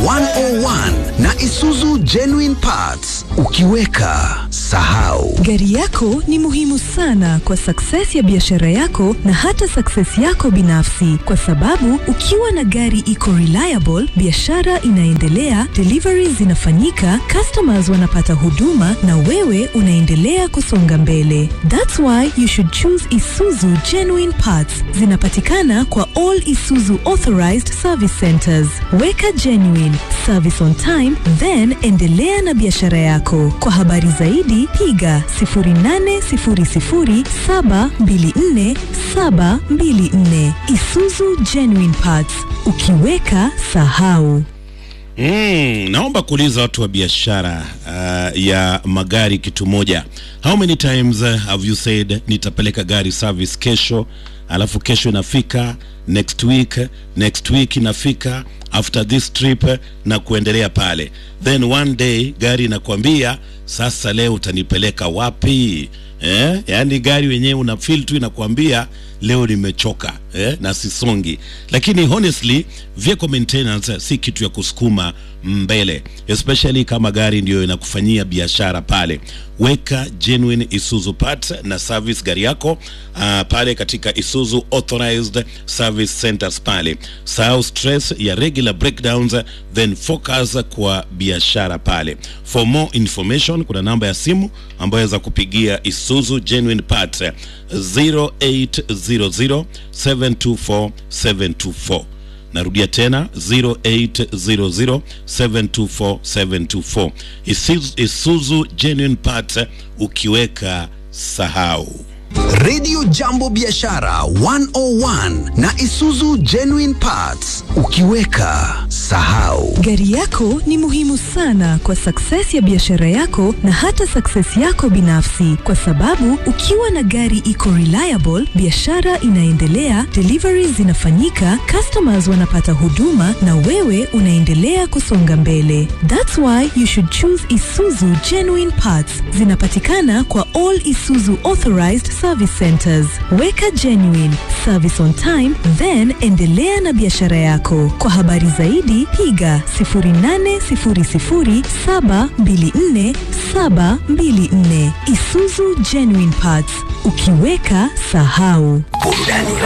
101 na Isuzu Genuine Parts. Ukiweka sahau. Gari yako ni muhimu sana kwa success ya biashara yako na hata success yako binafsi, kwa sababu ukiwa na gari iko reliable, biashara inaendelea, deliveries zinafanyika, customers wanapata huduma na wewe unaendelea kusonga mbele. That's why you should choose Isuzu Genuine Parts. Zinapatikana kwa all Isuzu authorized service centers. Weka genuine service on time, then endelea na biashara yako. Kwa habari zaidi piga 0800724724. Isuzu Genuine Parts, ukiweka sahau. Mm, naomba kuuliza watu wa biashara uh, ya magari kitu moja. How many times uh, have you said nitapeleka gari service kesho, alafu kesho inafika, next week, next week inafika, after this trip na kuendelea pale, then one day gari inakwambia sasa leo utanipeleka wapi? Eh, yaani gari wenyewe una feel tu inakwambia leo nimechoka eh, na sisongi. Lakini honestly vehicle maintenance si kitu ya kusukuma mbele, especially kama gari ndio inakufanyia biashara pale. Weka genuine Isuzu parts na service gari yako uh, pale katika Isuzu authorized service centers pale. Sahau stress ya regular breakdowns, then focus kwa biashara pale. For more information, kuna namba ya simu ambayo waweza kupigia Isuzu genuine parts 0800 724 724 narudia tena 0800 724 724 Isuzu, Isuzu genuine parts ukiweka sahau Radio Jambo Biashara 101 na Isuzu Genuine Parts. Ukiweka sahau. Gari yako ni muhimu sana kwa success ya biashara yako na hata success yako binafsi, kwa sababu ukiwa na gari iko reliable, biashara inaendelea, deliveries zinafanyika, customers wanapata huduma na wewe unaendelea kusonga mbele. That's why you should choose Isuzu Genuine Parts. Zinapatikana kwa all Isuzu authorized service centers. Weka genuine service on time, then endelea na biashara yako. Kwa habari zaidi piga 0800724724. Isuzu Genuine Parts, ukiweka sahau. Burudani